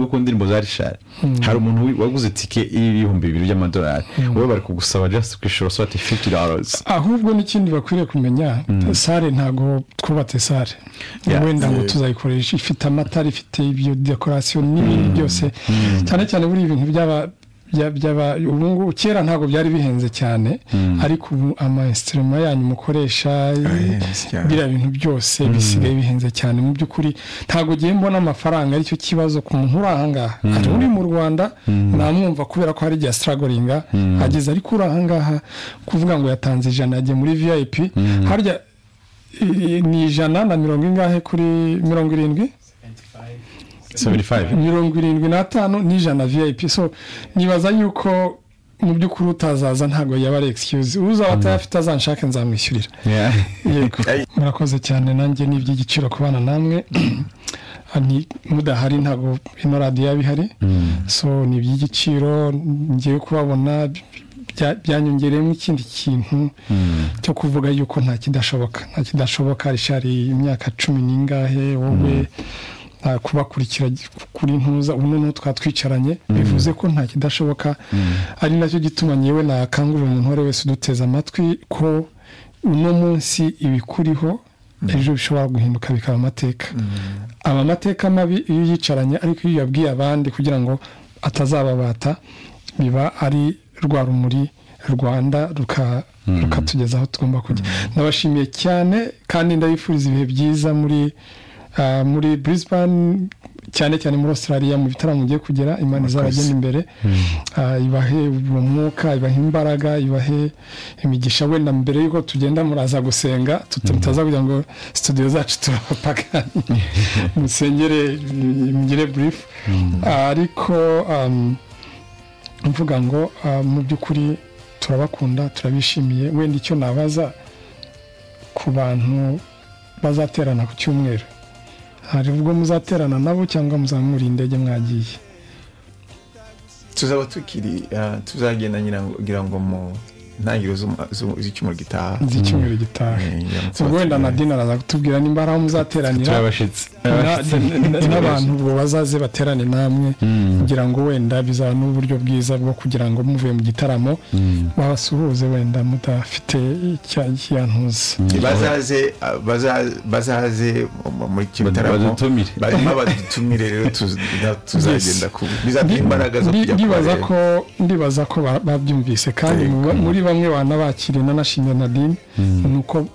uko indirimbo zarishari hari umuntu waguze tike y'ibihumbi bibiri by'amadolari wowe bari kugusaba just kwishura sati fifty dollars ahubwo n'ikindi bakwiriye kumenya sare ntabwo twubatse sare Yeah. wenda ngo tuzayikoresha ifite amatara ifite ibyo dekorasiyo n'ibindi byose cyane cyane buri ibintu byaba bya- byaba ubu ngubu kera ntabwo byari bihenze cyane ariko ubu ama esitirima yanyu mukoresha Arahenze cyane. biriya bintu byose bisigaye bihenze cyane mu by'ukuri ntabwo ugiye mbona amafaranga aricyo kibazo ku muntu uri ahangaha hari uri mu rwanda namwumva kubera ko hari igihe asitaragoringa ageze ariko uri ahangaha kuvuga ngo yatanze ijana yagiye muri vip harya i- i- ni ijana na mirongo ingahe kuri mirongo irindwi 75 mirongo irindwi n'atanu n'ijana vip so nibaza yuko mu by'ukuri utazaza ntabwo yaba ari excuse uzaba atayafite azanshake nzamwishyurira Yeah. yego murakoze cyane nanjye ni iby'igiciro kubana namwe Ni- mudahari ntabwo ino radiyo yaba ihari so ni iby'igiciro ngiye kubabona bya- byanyongereyemo ikindi kintu cyo kuvuga yuko nta kidashoboka nta kidashoboka rishari imyaka cumi n'ingahe wowe nta kubakurikira kuri ntuza ubu noneho twaba twicaranye bivuze ko nta kidashoboka ari nacyo gituma nyewe nakangurira umuntu uwo ari we wese uduteze amatwi ko uno munsi ibikuriho ejo bishobora guhinduka bikaba amateka aba amateka mabi iyo yicaranye ariko iyo yabwiye abandi kugira ngo atazababata biba ari rwa rumuri rwanda ruka- rukatugeza aho tugomba kujya ndabashimiye cyane kandi ndabifuriza ibihe byiza muri ah, muri brisbane cyane cyane muri australia mu bitaramo mugiye kugera imana izabagenda imbere Ah, ibahe uwo mwuka ibahe imbaraga ibahe imigisha wenda mbere y'uko tugenda muraza gusenga tut- mutaza kugira ngo studio zacu turabapagani musengere mm, mugire brief ariko um, mvuga ngo ah, mu by'ukuri turabakunda turabishimiye wenda icyo nabaza ku bantu bazaterana ku cyumweru hari ubwo muzaterana nabo cyangwa muzamura indege mwagiye tuzaba tukiri ah, tuzagenda nyina kugira ngo mu ntangiriro z'umu- zu- z'icyumweru gitaha z'icyumweru gitaha Eh, ngira ngo ubwo wenda na tuzaba dina araza kutubwira nimba ari aho muzateranira turabashitsi na- na- n'abantu ubwo bazaze baterane namwe kugira ngo wenda bizaba n'uburyo bwiza bwo kugira ngo muvuye mu gitaramo babasuhuze wenda mudafite icyantuza tukiri- bazaze ah, baza- bazaze mu- muri kino Bad- gitaramo badutumire. barimo badutumire rero tuz- na- tuzagenda ku bizaduha imbaraga zo Ndi- kujya ndibaza kubareba. ko ndibaza ko ba- babyumvise kandi mu ba- muri bamwe banabakiriye nanashimye nadine ni uko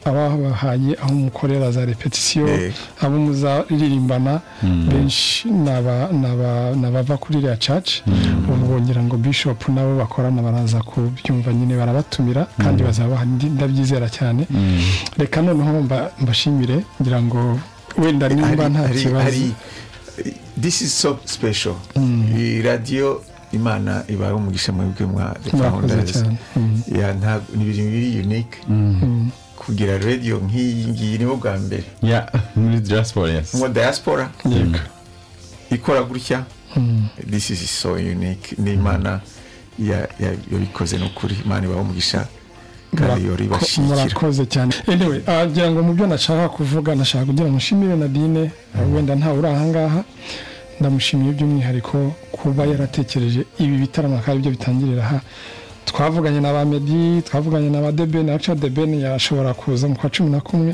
ababahaye aho mukorera za repetisiyo Eh. abo muzaririmbana benshi ni aba- ni aba- ni abava kuri iriya caci ubwo ngira ngo bishop nabo bakorana baraza kubyumva nyine barabatumira kandi bazaba ndi- ndabyizera cyane reka noneho mba- mbashimire ngira ngo wenda nimba Hari- nta hari- kibazo hari- this is so special iyi radiyo imana ibaye umugisha mwebwe mwa The Murakoze Founders. cyane. Mm. Ya, nta- ni ibintu biri unique kugira radiyo nk'iyi ngiyi nibo bwa mbere yeah muri diaspora yes mu diaspora yego ikora gutya this is so unique ni imana ya- ya- yabikoze ni ukuri imana ibaho umugisha kandi yori Murako- ibashyigikira murakoze cyane anyway agira ngo mu byo nashaka kuvuga nashaka kugira ngo nshimire nadine wenda ntawe uri ahangaha ndamushimiye by'umwihariko kuba yaratekereje ibi bitaramo akaba aribyo bitangirira aha twavuganye na ba medi twavuganye na ba debeni aca debeni yashobora kuza mu kwa cumi na kumwe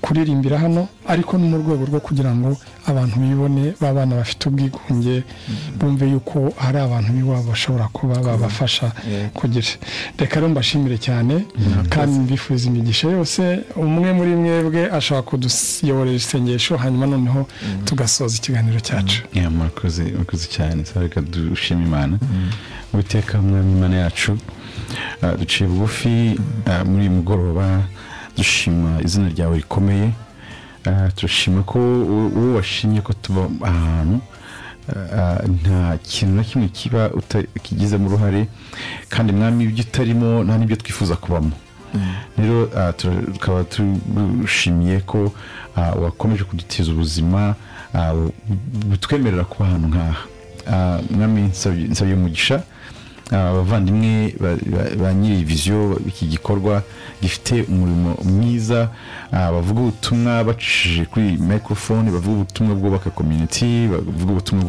kuririmbira hano ariko ni mu rwego rwo kugira ngo abantu bibone b'abana bafite ubwigunge bumve yuko hari abantu b'iwabo bashobora kuba babafasha Yeah. kugira reka rero mbashimire cyane kandi mbifuza imigisha yose umwe muri mwebwe ashobora kuduyoborera isengesho hanyuma noneho tugasoza ikiganiro cyacu Yeah, murakoze murakoze cyane saba reka dushima imana uwiteka mwami imana yacu ah, duciye bugufi ah, muri uyu mugoroba dushima izina ryawe rikomeye Ah, turashima ko u- uwo washimye ko tuba ahantu ah, nta kintu na kimwe kiba uta- kigizemo uruhare kandi mwami ibyo utarimo nta n'ibyo twifuza kubamo rero ah, tu- tukaba tugushimiye ko ah, wakomeje kudutiza ubuzima ah, butwemerera kuba ahantu nk'aha Ah, mwami nsabye nsabye umugisha aba bavandimwe ba- ba- ba nyiri viziyo iki gikorwa gifite umurimo mwiza ah, bavuga ubutumwa bacishije kuri microphone bavuga ubutumwa bwubaka community bavuga ubutumwa bwo